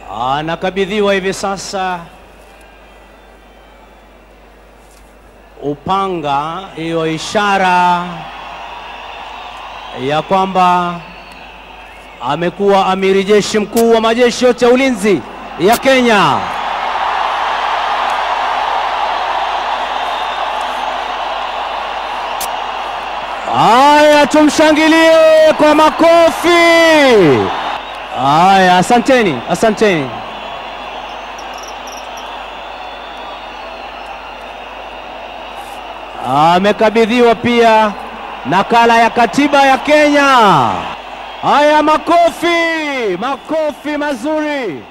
Anakabidhiwa hivi sasa upanga, hiyo ishara ya kwamba amekuwa amiri jeshi mkuu wa majeshi yote ya ulinzi ya Kenya. Haya, tumshangilie kwa makofi. Haya, asanteni, asanteni. Amekabidhiwa pia nakala ya katiba ya Kenya. Haya, makofi, makofi mazuri.